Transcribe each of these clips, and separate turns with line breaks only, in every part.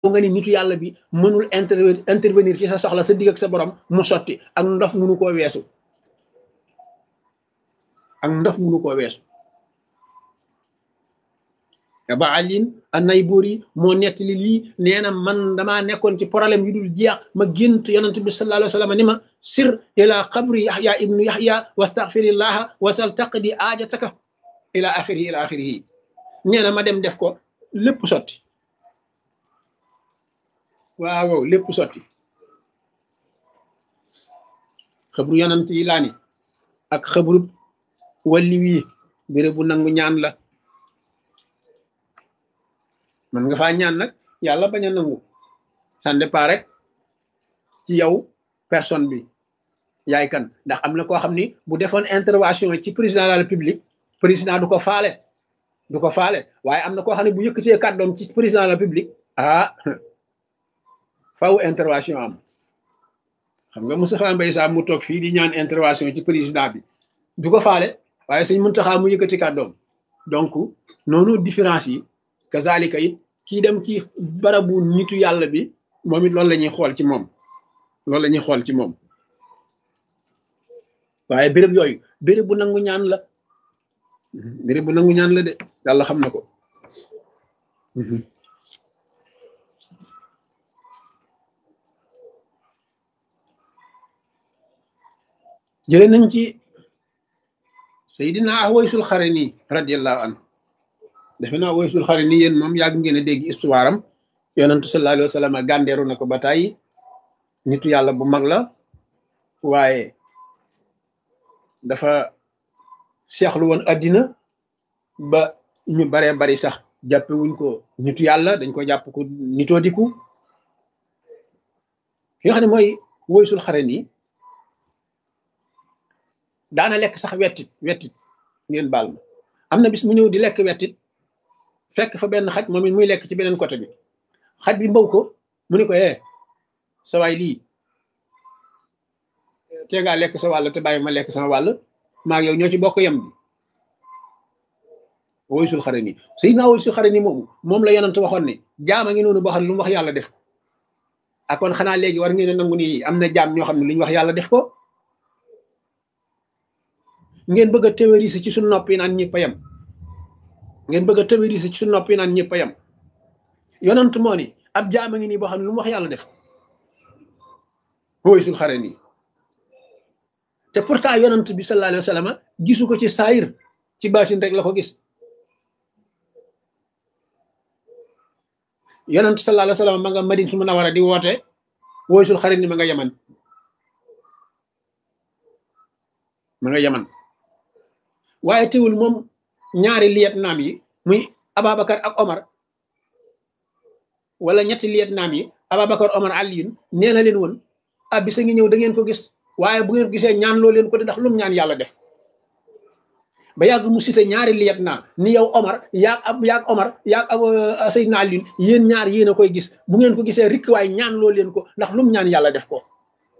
nga ni nitu yàlla bi mënul intervenir ci sa soxla sa digg ak sa borom mu sotti ak ndof munu koo weesu ak ndof munu koo weesu ba alin anay buur yi moo nettali lii nee na man damaa nekkoon ci problème yu dul jeex ma gént yonent bi sallallahu alayhi wa sallam ni ma sir ila qabri yaxya ibnu yaxya wastaxfirillaha wasal taqdi aajataka ila axirihi ila axirihi nee na ma dem def ko lépp sotti waaw waaw lépp sotti xabru yonent yi laa ni ak xabru walli wii béréb bu nangu ñaan la man nga faa ñaan nag yàlla bañ a nangu ça dépend rek ci yow personne bi yaay kan ndax am na koo xam ni bu defoon intervention ci président de la république président du ko faale du ko faale waaye am na koo xam ne bu yëkkatee kàddoom ci président de la république ah faw intervention am xam nga Moustapha Mbaye Sam mu toog fii di ñaan intervention ci président bi du ko faale waaye sëñ Muntaxa mu yëkkati kàddoom donc noonu différence yi kazalika it kii dem ci barabu nitu yàlla bi moom it loolu la ñuy xool ci moom loolu la ñuy xool ci moom waaye béréb yooyu béréb bu nangu ñaan la béréb bu nangu ñaan la de yàlla xam na ko jële nañ ci Seydina Awaysul Xarani radiyallahu anhu defe naa Awaysul Xarani yéen moom yàgg ngeen a dégg histoire am yonentu sallallahu alayhi wa sallam gàndeeru na ko ba tàyyi nitu yàlla bu mag la waaye dafa seexlu woon addina ba ñu baree bari sax jàppe wuñ ko nitu yàlla dañ ko jàpp ko nitoo diku ki nga xam ne mooy Awaysul Xarani daana lekk sax wettit wettit ngeen baal ma am na bis mu ñëw di lekk wettit fekk fa benn xaj moom it muy lekk ci beneen côté bi xaj bi mbaw ko mu ni ko eh sa waay lii te ngaa lekk sa wàll te bàyyi ma lekk sama wàll maag yow ñoo ci bokk yem bi Awaysul Xarani Sayyidina Awaysul Xarani moomu moom la yonent waxoon ne jaam a ngi noonu boo xam ne lu mu wax yàlla def ko ak kon xanaa léegi war ngeen a nangu ni am na jaam ñoo xam ne lu ñu wax yàlla def ko ngeen bëgg a théoriser ci suñu nopp yi naan ñëpp a yem ngeen bëgg a théoriser ci suñu nopp yi naan ñëpp a yem yonent moo ni ab jaam a ngi nii boo xam ne lu mu wax yàlla def Awaysul Xarani te pourtant yonent bi sallallahu alayhi wa sallam gisu ko ci saayir ci baatin rek la ko gis yonent sallallahu alayhi wa sallam ma nga Madinatul Munawwara di woote Awaysul Xarani ma nga yaman ma nga yaman waaye teewul moom ñaari liyet naam yi muy Ababacar ak Omar wala ñetti liyet naam yi Ababacar Omar Aliyun nee na leen woon ah bisa ngi ñëw da ngeen ko gis waaye bu ngeen gisee ñaan loo leen ko de ndax lum ñaan yàlla def ba yàgg mu cité ñaari liyet naa ni yow Omar yaag ab yaag Omar yaag ab Seydina Aliyun yéen ñaar yéen a koy gis bu ngeen ko gisee rikk waaye ñaan loo leen ko ndax lum ñaan yàlla def ko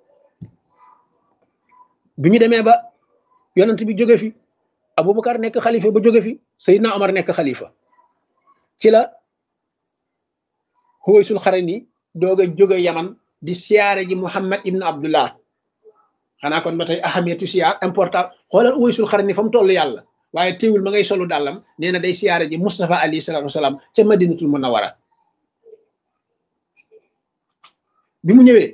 bi ñu demee ba yonent bi jóge fi Aboubacar nekk xalifa ba jóge fi Seydina Omar nekk xalifa ci la Awaysul Xarani doog a jóge Yaman di siyaare ji Muhammad ibn Abdullah xanaa kon ba tey ahamiyatu siyaar important xoolal Awaysul Xarani fa mu toll yàlla waaye teewul ma ngay solu dàllam nee na day siyaare ji Mustafa alayhi salaatu wasalaam ca Madinatul Munawwara bi mu ñëwee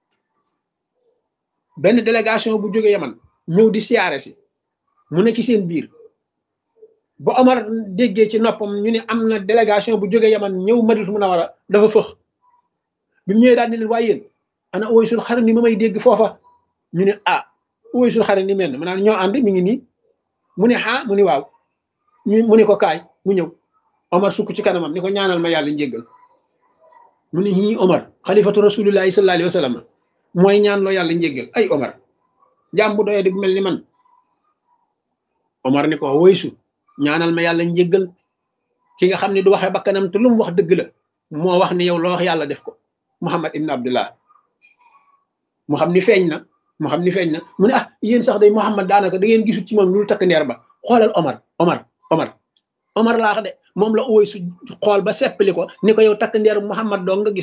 benn délégation bu jóge Yaman ñëw di siyaare si mu ne ci seen biir ba Omar déggee ci noppam ñu ne am na délégation bu jóge Yaman ñëw Madinatul Munawwara dafa fëx bi mu ñëwee daal ni leen waaye yéen ana Awaysul Xarani ma may dégg foofa ñu ne ah Awaysul Xarani mel na ma naan ñoo ànd mi ngi nii mu ne ah mu ne waaw ñu mu ne ko kaay mu ñëw Omar sukk ci kanamam ni ko ñaanal ma yàlla njéggal mu ne ñii Omar xalifatu rasulillahi sallallahu alayhi wa sallam mooy ñaan loo yàlla njéggal ay Omar jaam bu doyee di bu mel ni man Omar ni ko woysu ñaanal ma yàlla njéggal ki nga xam ne du waxee bakkanam te lu mu wax dëgg la moo wax ni yow loo wax yàlla def ko Muhammad ibn Abdullah mu xam ni feeñ na mu xam ni feeñ na mu ne ah yéen sax day Muhammad daanaka da ngeen gisul ci moom lu takk ndeer ba xoolal Omar Omar Omar Omar laa wax de moom la uwoy su xool ba seppali ko ni ko yow takk ndeeru Muhammad doo nga gis